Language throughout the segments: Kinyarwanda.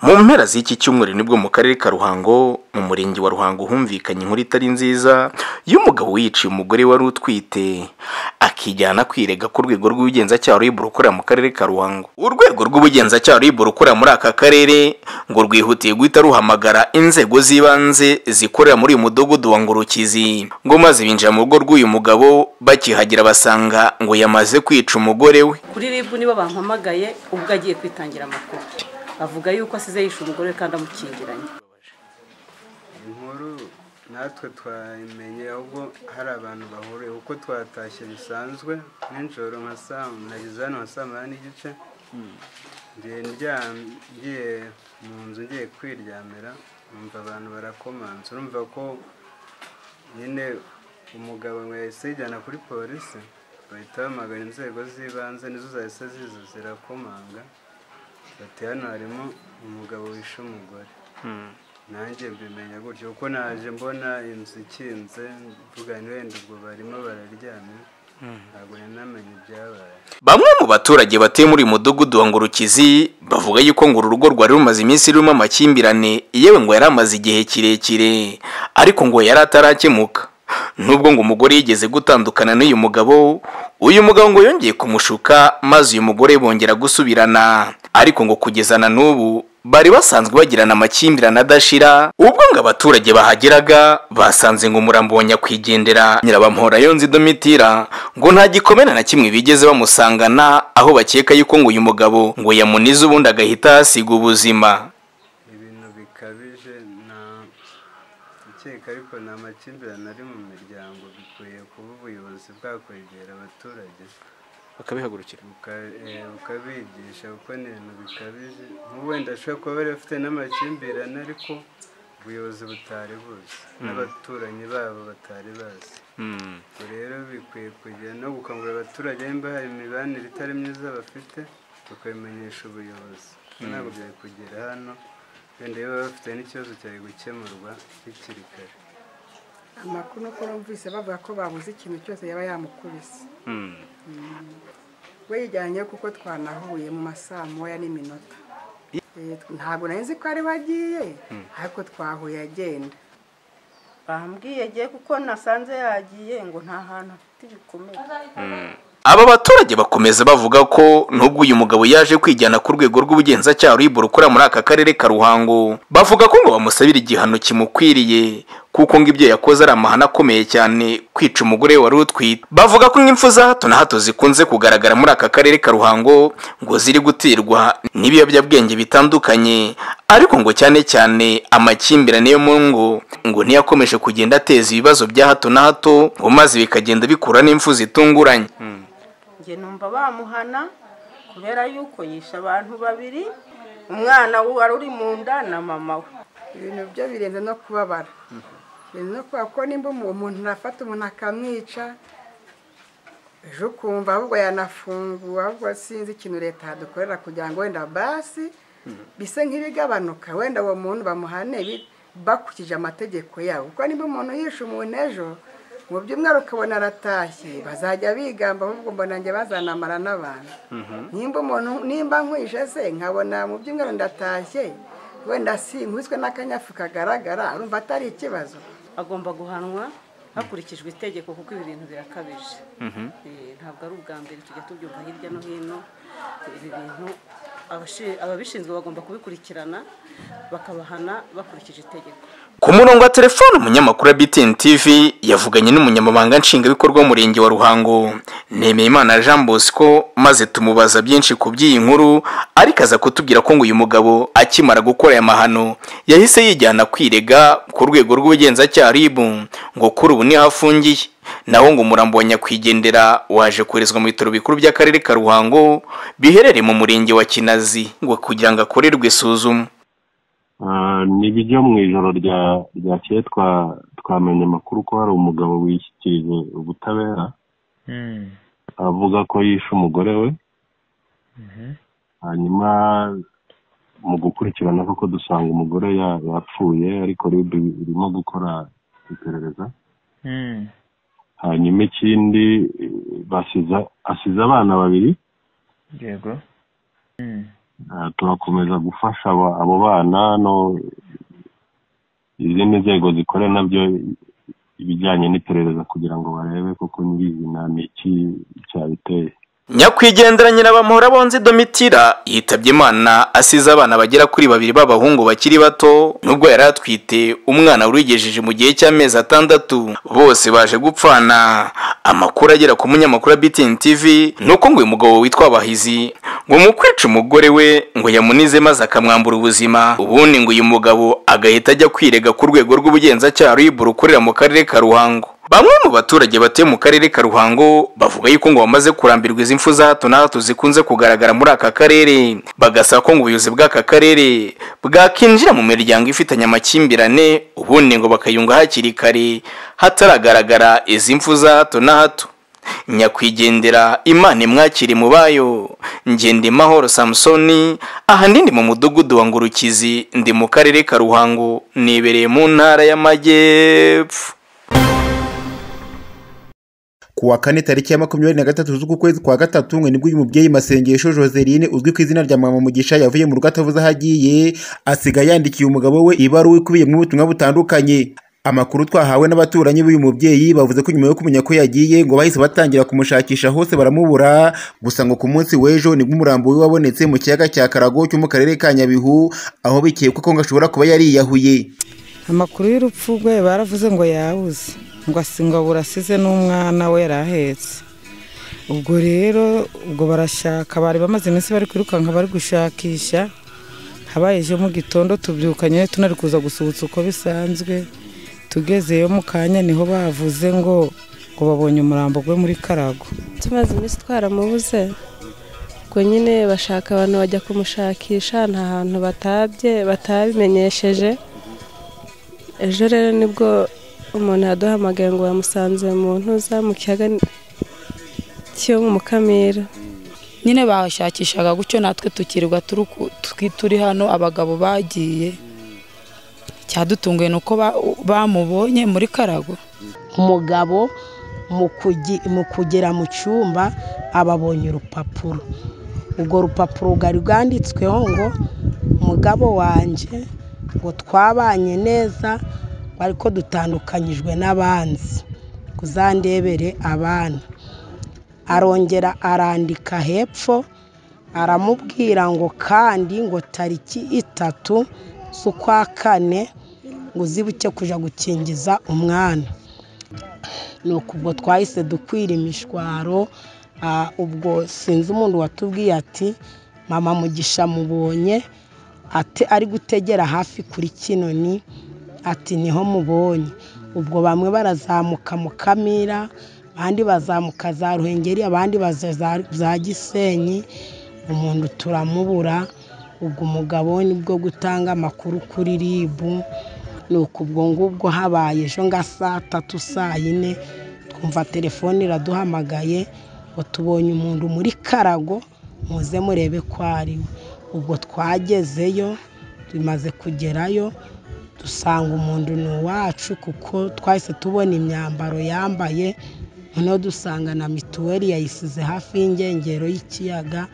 mu mpera z'iki cyumweru nibwo mu karere ka ruhango mu murenge wa ruhango humvikanye inkuru itari nziza y'umugabo wiyiciye umugore wari utwite akijyana kwirega ku rwego rw'ubugenzacyaha rib rukorera mu karere ka ruhango urwego rw'ubugenzacyaha rib rukorera muri aka karere ngo rwihutiye guhita ruhamagara inzego z'ibanze zikorera muri uyu mudugudu wa ngorukizi ngo maze binjira mu rugo rw'uyu mugabo bakihagera basanga ngo yamaze kwica umugore we kuri rib nibo bampamagaye ubwo agiye kwitangira amakuru avuga yuko asize yishe umugore we kandi amukingiranye inkuru natwe twayimenye ahubwo hari abantu bahuriye kuko twatashye bisanzwe nijoro nka saa nageze hano nka saa munani n'igice ngiye ngiye mu nzu ngiye kwiryamira numva abantu barakomanze urumva ko nyine umugabo yahise yijyana kuri polisi bahita bamagana inzego z'ibanze nizo zahise ziza zirakomanga bati hano harimo umugabo wishe umugore nanjye mbimenya gutyo kuko naje mbona inzu ikinze mvuga ni wenda ubwo barimo bararyamye ntabwo nanamenye ibyabaye bamwe mu baturage batuye muri uyu mudugudu wa ngorukizi bavuga yuko ngo uru rugo rwari rumaze iminsi rurimo amakimbirane yewe ngo yari amaze igihe kirekire ariko ngo yari atarakemuka nubwo ngo umugore yigeze gutandukana n'uyu mugabo uyu mugabo ngo yongeye kumushuka maze uyu mugore bongera gusubirana ariko ngo kugeza na n'ubu bari basanzwe bagirana amakimbirane adashira ubwo ngo abaturage bahageraga basanze ngo umurambo wa nyakwigendera nyirabampora yonze idomitira ngo nta gikomere na kimwe bigeze bamusangana aho bakeka yuko ngo uyu mugabo ngo yamunize ubundi agahita ahasiga ubuzima ibintu bikabije nta ukeka ariko ni amakimbirane ari mu miryango bikwiye kuba ubuyobozi bwakwegera abaturage bakabihagurukira buka- eh, bukabigisha kuko ni ibintu bikabije nk'ubu wenda ashobora kuba bari bafite n'amakimbirane ariko ubuyobozi butari buzi n'abaturanyi babo batari bazi ubwo rero bikwiye kujya no gukangurira abaturage nimba hari imibanire itari myiza bafite tukabimenyesha ubuyobozi kuko ntabwo byari kugera hano wenda iyo baba bafite n'ikibazo cyari gukemurwa bikiri kare amakuru nuko numvise bavuga ko babuze ikintu cyose yaba yamukubise we yijyanye kuko twanahuye mu masaa moya n'iminota Eh, ntabwo nari nzi ko ari we agiye ariko twahuye agenda bambwiye agiye kuko nasanze yagiye ngo nta hantu afite ibikomere aba baturage bakomeza bavuga ko nubwo uyu mugabo yaje kwijyana ku rwego rw'ubugenzacyaha rib rukorera muri aka karere ka ruhango bavuga ko ngo bamusabira igihano kimukwiriye kuko ngo ibyo yakoze ari amahano akomeye cyane kwica umugore wari utwite bavuga ko nk'impfu za hato na hato zikunze kugaragara muri aka karere ka ruhango ngo ziri guterwa n'ibiyobyabwenge bitandukanye ariko ngo cyane cyane amakimbirane yo mu ngo ngo ntiyakomeje kugenda ateza ibibazo bya hato na hato ngo maze bikagenda bikura n'impfu zitunguranye njye numva bamuhana kubera yuko yishe abantu babiri umwana we wari uri mu nda na mama we ibintu byo birenze no kubabara birenze no kubabara kuko nimba umu- umuntu arafata umuntu akamwica ejo ukumva ahubwo yanafungura ahubwo sinzi ikintu leta yadukorera kugira ngo wenda basi bise nk'ibigabanuka wenda uwo muntu bamuhane bi- bakurikije amategeko yabo kuko nimba umuntu yishe umuntu ejo mu byumweru ukabona aratashye bazajya bigamba ahubwo mbona njye bazanamara n'abantu nimba umuntu nimba nkwishe se nkabona mu byumweru ndatashye wenda sinkwiswe n'akanyafu kagaragara urumva atari ikibazo agomba guhanwa hakurikijwe itegeko kuko ibi bintu birakabije Eh, ntabwo ari ubwa mbere tujya tubyumva hirya no hino ibi bintu abashi- ababishinzwe bagomba kubikurikirana bakabahana bakurikije itegeko Ku murongo wa telefone umunyamakuru wa BTN TV yavuganye n'umunyamabanga nshingwabikorwa w'umurenge wa Ruhango Nemeyimana Jean Bosco maze tumubaza byinshi ku by'iyi nkuru ariko aza kutubwira ko ngo uyu mugabo akimara gukora aya mahano yahise yijyana kwirega ku rwego rw'ubugenzacyaha RIB ngo kuri ubu niho afungiye naho ngo umurambo wa nyakwigendera waje koherezwa mu bitaro bikuru by'akarere ka Ruhango biherereye mu murenge wa Kinazi ngo kugira ngo akorerwe isuzuma Ah, ni bijya mu ijoro rya ryakeye twa twamenye amakuru ko hari umugabo wishyikirije ubutabera avuga ko yishe umugore we hanyuma mu gukurikirana kuko dusanga umugore ya- yapfuye ariko rib irimo gukora iperereza hanyuma ikindi eh, basize asize abana babiri yego Ah, turakomeza gufasha aba- abo bana no izindi nzego zikora nabyo ibijyanye n'iperereza kugira ngo barebe koko nyirizina ni iki cyabiteye nyakwigendera nyirabamahoro abonze domitira yitabye imana asize abana bagera kuri babiri b'abahungu bakiri bato nubwo yari atwite umwana warigejeje mu gihe cy'amezi atandatu bose baje gupfana amakuru agera ku munyamakuru wa btn tv ni uko ngo uyu mugabo witwa bahizi ngo mu kwica umugore we ngo yamunize maze akamwambura ubuzima ubundi ngo uyu mugabo agahita ajya kwirega ku rwego rw'ubugenzacyaha rw'ibura ukorera mu karere ka ruhango Bamwe mu baturage batuye mu karere ka Ruhango bavuga yuko ngo bamaze kurambirwa izi mfu za hato na hato zikunze kugaragara muri aka karere bagasaba ko ngo ubuyobozi bw'aka karere bwakinjira mu miryango ifitanye amakimbirane ubundi ngo bakayunga hakiri kare hataragaragara izi mfu za hato na hato nyakwigendera imana imwakire mu bayo ngende mahoro samusoni ahanini mu mudugudu wa ngurukizi ndi mu karere ka ruhango nibereye mu ntara y'amajyepfo ku wa kane tariki ya makumyabiri na gatatu z'uku kwezi kwa gatatu ngo nibwo uyu mubyeyi masengesho joseline uzwi ku izina rya mama mugisha yavuye mu rugo atavuze aho agiye asigaye yandikiye umugabo we ibaruwa ikubiyemo ubutumwa butandukanye amakuru twahawe n'abaturanyi b'uyu mubyeyi bavuze ko nyuma yo kumenya ko yagiye ngo bahise batangira kumushakisha hose baramubura gusa ngo ku munsi w'ejo nibwo umurambo we wabonetse mu kiyaga cya karago cyo mu karere ka nyabihu aho bikekwa ko ngo ashobora kuba yariyahuye amakuru y'urupfu rwe baravuze ngo yabuze ngo asingabura asize n'umwana we yari ahetse ubwo rero ubwo barashaka bari bamaze iminsi bari kwirukanka bari gushakisha habaye ejo mu gitondo tubyukanye tunari kuza gusuhutsa uko bisanzwe tugezeyo mu kanya niho bavuze ngo ngo babonye umurambo gwe muri karago tumaze iminsi twaramubuze ubwo nyine bashaka abantu bajya kumushakisha nta hantu batabye batabimenyesheje ejo rero nibwo umuntu yaduhamagaye ngo yamusanze mu ntuza mu kiyaga cyo mu mukamira nyine bashakishaga gutyo natwe tukirwa turi ku- twi- turi hano abagabo bagiye icyadutunguye ni uko ba- bamubonye muri karago umugabo mu kugi- mu kugera mu cyumba aba abonye urupapuro urwo rupapuro rwari rwanditsweho ngo umugabo wanjye ngo twabanye neza ariko dutandukanyijwe n'abanzi uzandebere abana arongera arandika hepfo aramubwira ngo kandi ngo tariki itatu z'ukwa kane ngo uzibuke kujya gukingiza umwana ni ubwo twahise dukwira imishwaro ah, ubwo sinzi umuntu watubwiye ati mama mugisha mubonye ate ari gutegera hafi kuri kinoni ati niho mubonye ubwo bamwe barazamuka mukamira abandi bazamuka za ruhengeri abandi baza za- za gisenyi umuntu turamubura ubwo umugabo we nibwo gutanga amakuru kuri ribu ni uku ubwo ngubwo habaye ejo nga saa tatu saa yine twumva telefone iraduhamagaye ngo tubonye umuntu muri karago muze murebe ko ari we ubwo twagezeyo tumaze kugerayo dusanga umuntu ni uwacu kuko twahise tubona imyambaro yambaye noneho dusanga na mituweli yayisize hafi y'ingengero y'ikiyaga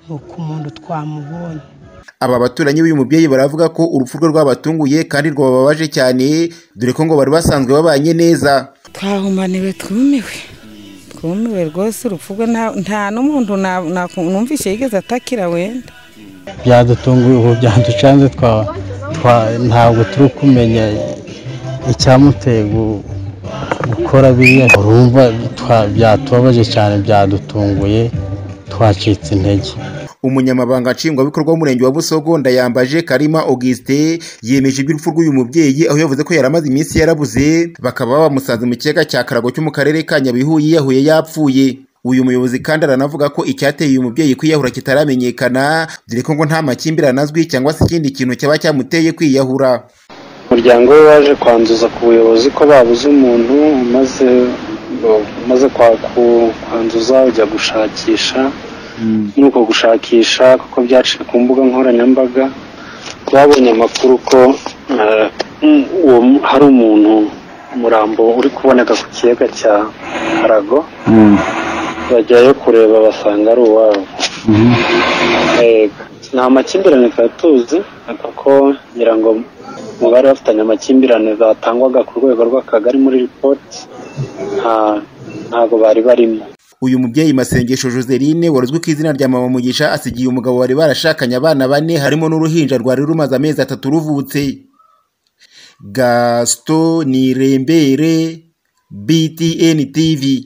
ni uko umuntu twamubonye aba baturanyi b'uyu mubyeyi baravuga ko urupfu rwe rwabatunguye kandi rwababaje cyane dore ko ngo bari basanzwe babanye neza twahumaniwe twumiwe twumiwe rwose urupfu rwe nta- nta n'umuntu na- na- numvise yigeze atakira wenda byadutunguye ubu byaducanze twa- twa- ntabwo turi kumenya icyamuteye gu- gukora biriya urumva twa- byatubabaje cyane byadutunguye twacitse intege umunyamabanga nshingwabikorwa w'umurenge wa busogo ndayambaje karima augustin yemeje iby'urupfu rw'uyu mubyeyi aho yavuze ko yari amaze iminsi yarabuze bakaba bamusanze mu kiyaga cya karago cyo mu karere ka nyabihu yiyahuye yapfuye uyu muyobozi kandi aranavuga ko icyateye uyu mubyeyi kwiyahura kitaramenyekana dore ko ngo nta makimbirane azwi cyangwa se ikindi kintu cyaba cyamuteye kwiyahura umuryango we waje kwanduza ku buyobozi ko babuze umuntu umaze umaze kwa- ku- kwanduza ujya gushakisha muri uko gushakisha kuko byaciye ku mbuga nkoranyambaga twabonye amakuru ko eh, mm, uwo mu- hari umuntu umurambo uri kuboneka ku kiyaga cya karago bajyayo kureba basanga ari uwabo Yego. nta makimbirane twari tuzi kuko ngira ngo mu bari bafitanye amakimbirane zatangwaga ku rwego rw'akagari muri ripoti nta- ntago bari barimo uyu mubyeyi masengesho joseline wari uzwi ku izina rya mama mugisha asigiye umugabo bari barashakanye abana bane harimo n'uruhinja rwari rumaze amezi atatu ruvutse gasito nirembere btn tv